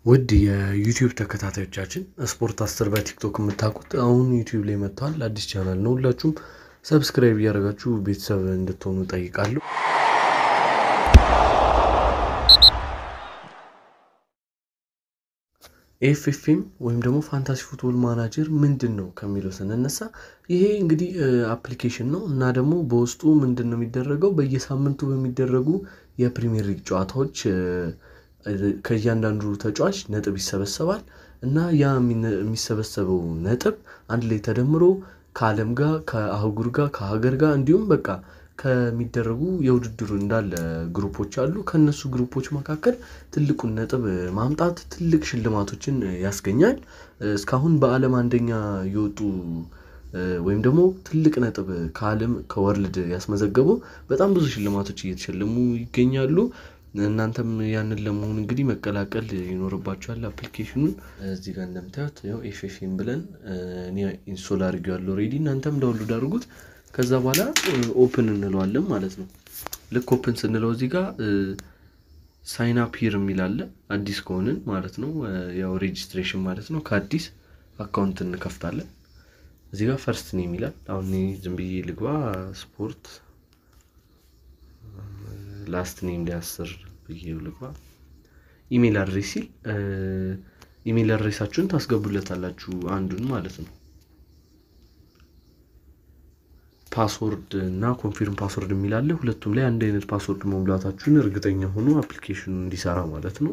ውድ የዩቲዩብ ተከታታዮቻችን ስፖርት አስር በቲክቶክ የምታውቁት አሁን ዩቲዩብ ላይ መጥተዋል። አዲስ ቻናል ነው። ሁላችሁም ሰብስክራይብ እያደረጋችሁ ቤተሰብ እንድትሆኑ ጠይቃለሁ። ኤፍኤፍኤም ወይም ደግሞ ፋንታሲ ፉትቦል ማናጀር ምንድን ነው ከሚለው ስንነሳ ይሄ እንግዲህ አፕሊኬሽን ነው እና ደግሞ በውስጡ ምንድን ነው የሚደረገው በየሳምንቱ በሚደረጉ የፕሪሚየር ሊግ ጨዋታዎች ከእያንዳንዱ ተጫዋች ነጥብ ይሰበሰባል እና ያ የሚሰበሰበው ነጥብ አንድ ላይ ተደምሮ ከዓለም ጋር ከአህጉር ጋር ከሀገር ጋር እንዲሁም በቃ ከሚደረጉ የውድድሩ እንዳለ ግሩፖች አሉ። ከእነሱ ግሩፖች መካከል ትልቁን ነጥብ ማምጣት ትልቅ ሽልማቶችን ያስገኛል። እስካሁን በዓለም አንደኛ የወጡ ወይም ደግሞ ትልቅ ነጥብ ከዓለም ከወርልድ ያስመዘገቡ በጣም ብዙ ሽልማቶች እየተሸለሙ ይገኛሉ። እናንተም ያንን ለመሆን እንግዲህ መቀላቀል ይኖርባችኋል። አፕሊኬሽኑን እዚህ ጋር እንደምታዩት ያው ኤፍኤፍኤም ብለን እኔ ኢንስቶል አድርጌዋለሁ ኦልሬዲ። እናንተም ዳውንሎድ አድርጉት። ከዛ በኋላ ኦፕን እንለዋለን ማለት ነው። ልክ ኦፕን ስንለው እዚህ ጋር ሳይን አፕ ሂር የሚል አለ። አዲስ ከሆንን ማለት ነው። ያው ሬጂስትሬሽን ማለት ነው። ከአዲስ አካውንት እንከፍታለን። እዚህ ጋር ፈርስት ኔም ይላል። አሁን ዝም ብዬ ልግባ ስፖርት ላስት ኔም ሊያስር ብዬ ልግባ። ኢሜል አድሬስ ሲል ኢሜል አድሬሳችሁን ታስገቡለታላችሁ አንዱን ማለት ነው። ፓስወርድ እና ኮንፊርም ፓስወርድ የሚላለ ሁለቱም ላይ አንድ አይነት ፓስወርድ መሙላታችሁን እርግጠኛ ሆኖ አፕሊኬሽኑ እንዲሰራ ማለት ነው።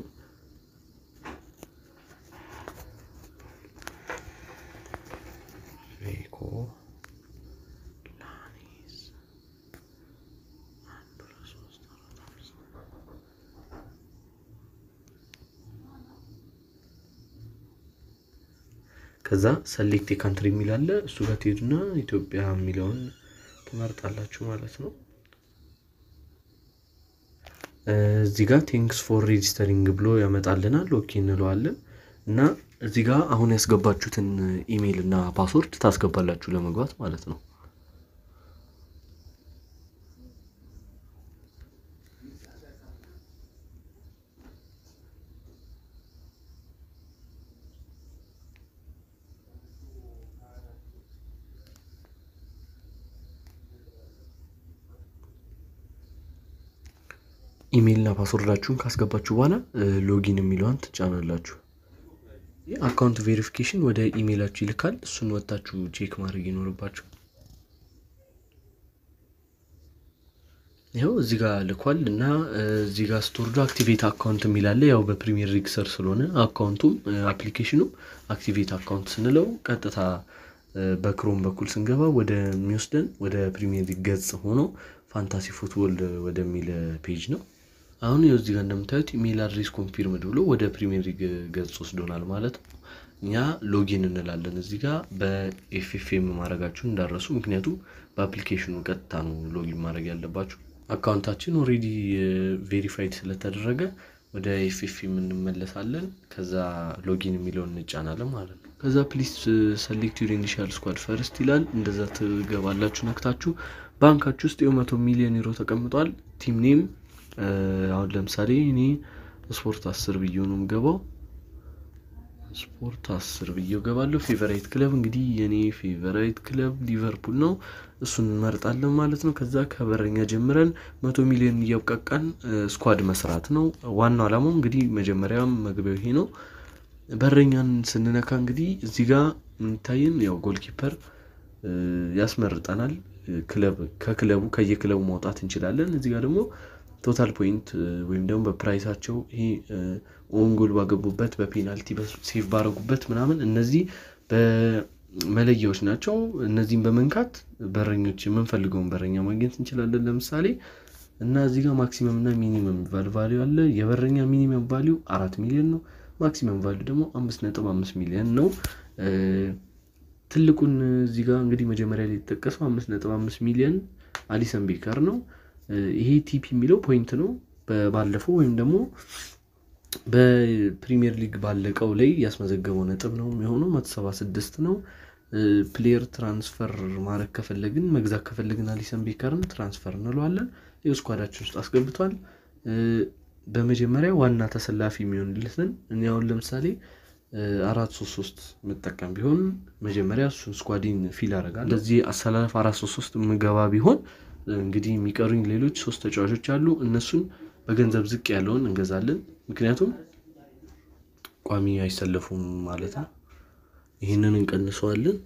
ከዛ ሰሌክት የካንትሪ የሚላለ እሱ ጋር ትሄዱና ኢትዮጵያ የሚለውን ትመርጣላችሁ ማለት ነው። እዚህ ጋር ቴንክስ ፎር ሬጂስተሪንግ ብሎ ያመጣልናል። ኦኬ እንለዋለን እና እዚህ ጋር አሁን ያስገባችሁትን ኢሜይል እና ፓስወርድ ታስገባላችሁ ለመግባት ማለት ነው። ኢሜይልና ፓስወርዳችሁን ካስገባችሁ በኋላ ሎጊን የሚለዋን ትጫናላችሁ። አካውንት ቬሪፊኬሽን ወደ ኢሜይላችሁ ይልካል። እሱን ወጥታችሁ ቼክ ማድረግ ይኖርባችሁ። ይኸው እዚህ ጋር ልኳል እና እዚህ ጋር ስትወርዱ አክቲቬት አካውንት የሚላለ ያው በፕሪሚየር ሊግ ስር ስለሆነ አካውንቱም አፕሊኬሽኑም አክቲቬት አካውንት ስንለው ቀጥታ በክሮም በኩል ስንገባ ወደሚወስደን ወደ ፕሪሚየር ሊግ ገጽ ሆኖ ፋንታሲ ፉትቦል ወደሚል ፔጅ ነው። አሁን ይኸው እዚህ ጋር እንደምታዩት ኢሜይል አድሬስ ኮንፊርምድ ብሎ ወደ ፕሪሚየር ሊግ ገጽ ወስዶናል ማለት ነው። እኛ ሎጊን እንላለን እዚህ ጋር በኤፍኤፍኤም ማድረጋችሁን እንዳረሱ፣ ምክንያቱም በአፕሊኬሽኑ ቀጥታ ነው ሎጊን ማድረግ ያለባችሁ። አካውንታችን ኦልሬዲ ቬሪፋይድ ስለተደረገ ወደ ኤፍኤፍኤም እንመለሳለን። ከዛ ሎጊን የሚለውን እንጫናለን ማለት ነው። ከዛ ፕሊስ ሰሌክት ዩር ኢኒሻል ስኳድ ፈርስት ይላል። እንደዛ ትገባላችሁ ነክታችሁ ባንካችሁ ውስጥ የመቶ ሚሊዮን ዩሮ ተቀምጧል። ቲም ኔም አሁን ለምሳሌ እኔ ስፖርት አስር ብዬ ነው የምገባው። ስፖርት አስር ብዬው ገባለሁ። ፌቨራይት ክለብ እንግዲህ የኔ ፌቨራይት ክለብ ሊቨርፑል ነው። እሱን እንመርጣለን ማለት ነው። ከዛ ከበረኛ ጀምረን መቶ ሚሊዮን እያብቃቃን ስኳድ መስራት ነው ዋናው ዓላማው። እንግዲህ መጀመሪያም መግቢያው ይሄ ነው። በረኛን ስንነካ እንግዲህ እዚህ ጋር የሚታይን ያው ጎልኪፐር ያስመርጠናል። ክለብ ከክለቡ ከየክለቡ ማውጣት እንችላለን። እዚህ ጋር ደግሞ ቶታል ፖይንት ወይም ደግሞ በፕራይሳቸው ይሄ ኦን ጎል ባገቡበት በፔናልቲ ሴቭ ባረጉበት ምናምን እነዚህ በመለያዎች ናቸው። እነዚህም በመንካት በረኞች የምንፈልገውን በረኛ ማግኘት እንችላለን። ለምሳሌ እና እዚህ ጋር ማክሲመም እና ሚኒመም የሚባል ቫሊዩ አለ። የበረኛ ሚኒመም ቫሊዩ አራት ሚሊዮን ነው። ማክሲመም ቫሊዩ ደግሞ አምስት ነጥብ አምስት ሚሊዮን ነው። ትልቁን እዚህ ጋር እንግዲህ መጀመሪያ ላይ የተጠቀሰው አምስት ነጥብ አምስት ሚሊዮን አሊሰን ቤከር ነው። ይሄ ቲፒ የሚለው ፖይንት ነው። ባለፈው ወይም ደግሞ በፕሪሚየር ሊግ ባለቀው ላይ ያስመዘገበው ነጥብ ነው የሚሆነው መቶ ሰባ ስድስት ነው። ፕሌየር ትራንስፈር ማድረግ ከፈለግን መግዛት ከፈለግን አሊሰን ቤከርን ትራንስፈር እንለዋለን። ይኸው ስኳዳችን ውስጥ አስገብቷል። በመጀመሪያ ዋና ተሰላፊ የሚሆንልትን እኔ አሁን ለምሳሌ አራት ሶስት ሶስት መጠቀም ቢሆን መጀመሪያ እሱን ስኳዲን ፊል አደርጋለሁ። እንደዚህ አሰላለፍ አራት ሶስት ሶስት ምገባ ቢሆን እንግዲህ የሚቀሩኝ ሌሎች ሶስት ተጫዋቾች አሉ። እነሱን በገንዘብ ዝቅ ያለውን እንገዛለን። ምክንያቱም ቋሚ አይሰለፉም ማለት ነው። ይህንን እንቀንሰዋለን።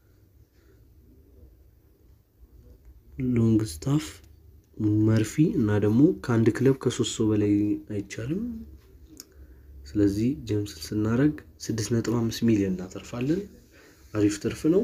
ሎንግ ስታፍ መርፊ እና ደግሞ ከአንድ ክለብ ከሶስት ሰው በላይ አይቻልም። ስለዚህ ጀምስን ስናደርግ ስድስት ነጥብ አምስት ሚሊዮን እናተርፋለን። አሪፍ ትርፍ ነው።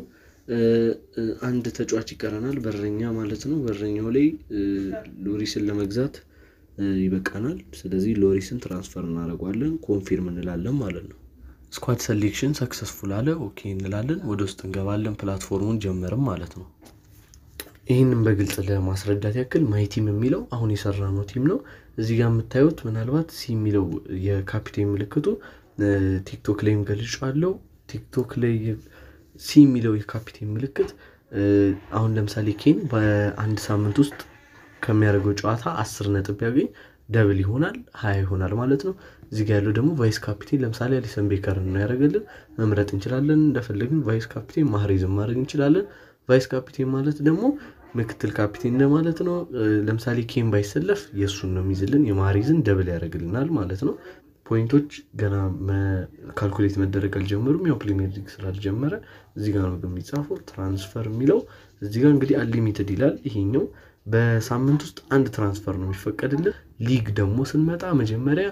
አንድ ተጫዋች ይቀረናል፣ በረኛ ማለት ነው። በረኛው ላይ ሎሪስን ለመግዛት ይበቃናል። ስለዚህ ሎሪስን ትራንስፈር እናደርገዋለን፣ ኮንፊርም እንላለን ማለት ነው። ስኳድ ሰሌክሽን ሰክሰስፉል አለ፣ ኦኬ እንላለን። ወደ ውስጥ እንገባለን፣ ፕላትፎርሙን ጀመርም ማለት ነው። ይህንን በግልጽ ለማስረዳት ያክል ማይ ቲም የሚለው አሁን የሰራነው ቲም ነው። እዚህ ጋር የምታዩት ምናልባት ሲ የሚለው የካፒቴን ምልክቱ ቲክቶክ ላይም ገልጫዋለሁ። ቲክቶክ ላይ ሲ የሚለው የካፒቴን ምልክት አሁን ለምሳሌ ኬን በአንድ ሳምንት ውስጥ ከሚያደርገው ጨዋታ አስር ነጥብ ቢያገኝ ደብል ይሆናል፣ ሀያ ይሆናል ማለት ነው። እዚህ ጋር ያለው ደግሞ ቫይስ ካፒቴን ለምሳሌ አሊሰን ቤከር ነው ያደረገልን። መምረጥ እንችላለን እንደፈለግን። ቫይስ ካፒቴን ማህሬዝን ማድረግ እንችላለን። ቫይስ ካፒቴን ማለት ደግሞ ምክትል ካፒቴን እንደማለት ነው። ለምሳሌ ኬን ባይሰለፍ የእሱን ነው የሚይዝልን፣ የማህሬዝን ደብል ያደርግልናል ማለት ነው። ፖይንቶች ገና ካልኩሌት መደረግ አልጀመሩም። ያው ፕሪሚየር ሊግ ስላልጀመረ እዚህ ጋር ነው የሚጻፈው። ትራንስፈር የሚለው እዚህ ጋር እንግዲህ አንሊሚትድ ይላል። ይሄኛው በሳምንት ውስጥ አንድ ትራንስፈር ነው የሚፈቀድልን። ሊግ ደግሞ ስንመጣ መጀመሪያ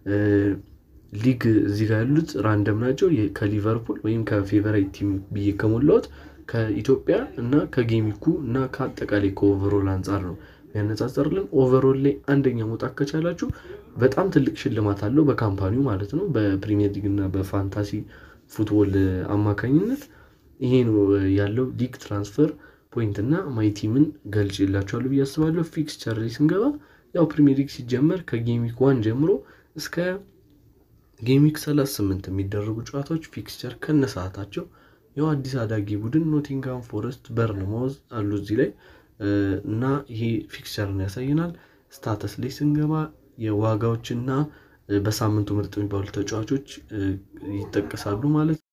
ሊግ እዚህ ጋር ያሉት ራንደም ናቸው። ከሊቨርፑል ወይም ከፌቨራይት ቲም ብዬ ከሞላሁት ከኢትዮጵያ እና ከጌሚኩ እና ከአጠቃላይ ከኦቨሮል አንጻር ነው ያነጻጸርልን። ኦቨሮል ላይ አንደኛ መውጣት ከቻላችሁ በጣም ትልቅ ሽልማት አለው በካምፓኒው ማለት ነው። በፕሪሚየር ሊግ እና በፋንታሲ ፉትቦል አማካኝነት ይሄ ነው ያለው። ሊግ ትራንስፈር ፖይንት እና ማይቲምን ገልጭ የላቸዋሉ ብዬ አስባለሁ። ፊክስቸር ላይ ስንገባ ያው ፕሪሚየር ሊግ ሲጀመር ከጌሚክ ዋን ጀምሮ እስከ ጌሚክ 38 የሚደረጉ ጨዋታዎች ፊክስቸር ከነ ሰዓታቸው ያው አዲስ አዳጊ ቡድን ኖቲንጋም ፎረስት፣ በርንማውዝ አሉ እዚህ ላይ እና ይሄ ፊክስቸርን ያሳየናል። ስታተስ ላይ ስንገባ የዋጋዎችና በሳምንቱ ምርጥ የሚባሉ ተጫዋቾች ይጠቀሳሉ ማለት ነው።